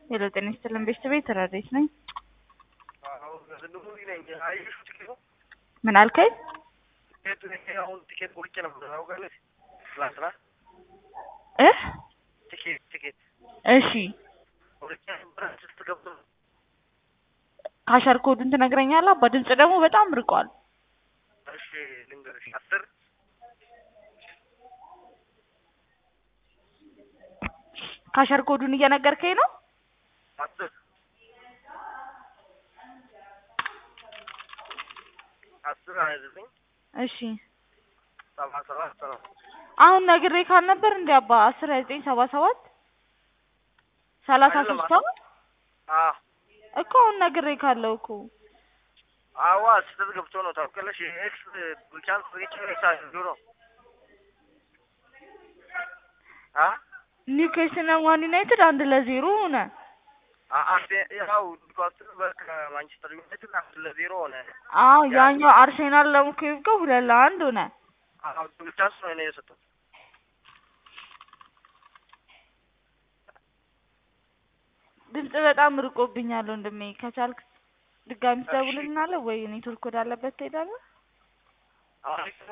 ሄሎ ጤና ይስጥልን ቤተሰቤ ተራዴት ነኝ። ምን አልከኝ? አሁን ቲኬት ቆርጬ ነበር ታውቃለች። ትላንትና እ ቲኬት ቲኬት እሺ ቆርጬ ነበር ስት ገብቶ ካሸር ኮዱን ትነግረኛለህ? አባ ድምጽ ደግሞ በጣም ርቋል። እሺ ልንገርሽ አስር ካሸር ኮዱን እየነገርከኝ ነው? አስር አስር ሀያ ዘጠኝ እሺ ሰባ ሰባት ሰባ አሁን ነግሬ ካልነበር እንዴ አባ አስር ሀያ ዘጠኝ ሰባ ሰባት ሰላሳ አይደለም ሶስት ነው አ እኮ አሁን ነግሬ ካለው እኮ አዋ ስህተት ገብቶ ነው ታውቃለሽ። ኤክስ ቻንስ ሪች ኤክስ አድርጎ ነው አ ኒውካስል እና ማን ዩናይትድ አንድ ለዜሮ ሆነ። አርሴ ያው ኒውካስል ከማንቸስተር ዩናይትድ አንድ ለዜሮ ሆነ። አዎ ያኛው አርሴናል ለሙኬቭ ሁለት ለአንድ ሆነ። አዎ ቻንስ ነው እኔ የሰጠሁት። ድምጽ በጣም ርቆብኛል ወንድሜ። ከቻልክ ድጋሚ ትደውልልናለህ ወይ ኔትወርክ ወዳለበት ትሄዳለህ? አሁን